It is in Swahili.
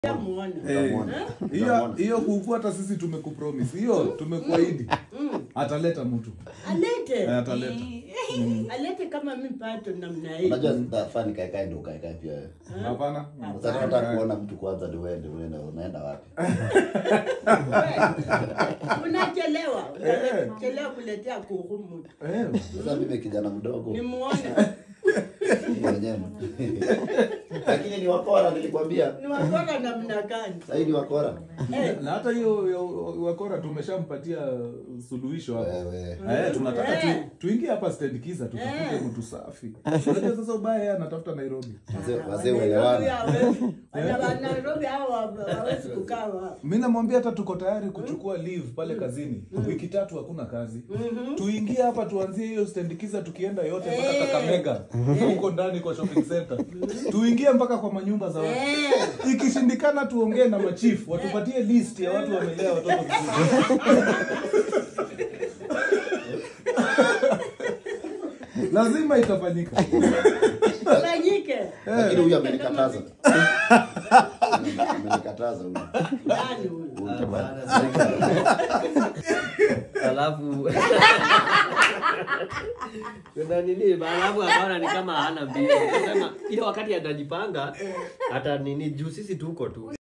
muone. Eh, Utamwona. hiyo Utamwona. hiyo kuku hata sisi tumekupromise hiyo tumekuahidi Mm. ataleta mtu Alete. Eh, ataleta Alete kama mi pato namna hii. Unajua sitafaa nikaekae ndio ukaekae pia wewe. hapana Sasa nataka kuona mtu kwanza ndio uende unaenda unaenda wapi? Unachelewa. Eh. Unachelewa kuletea kuku mtu. Eh, Sasa mimi kijana mdogo Ni muone. mimi mwenyewe. Lakini ni wakora nilikwambia. Ni wakora namna gani? Sasa hii ni wakora. Eh. na hata hiyo ya wakora tumeshampatia suluhisho hapo Wewe. Eh, tunataka Eh. tu, tuingie hapa stand kiza tutafute Eh. mtu safi. Unajua sasa ubaya yeye anatafuta Nairobi. Wazee wazee Nairobi waelewana. hawezi. Wana wa Nairobi hao hawezi kukaa hapo. Mimi namwambia hata tuko tayari kuchukua leave pale kazini. Wiki tatu hakuna kazi. Tuingie hapa tuanzie hiyo stand kiza tukienda yote mpaka Eh. Kakamega. Huko ndani kwa shopping center. Tuingie mpaka kwa manyumba za watu. Eh. Ikishindikana tuongee na machifu watupatie list ya watu wamelea watoto vizuri. Lazima itafanyika. Fanyike. Lakini huyu amenikataza. Amenikataza huyu. Nani huyu? alafu kuna nini alafu hapana ni kama hana mbio Sema, ile wakati atajipanga hata nini juu sisi tuko tu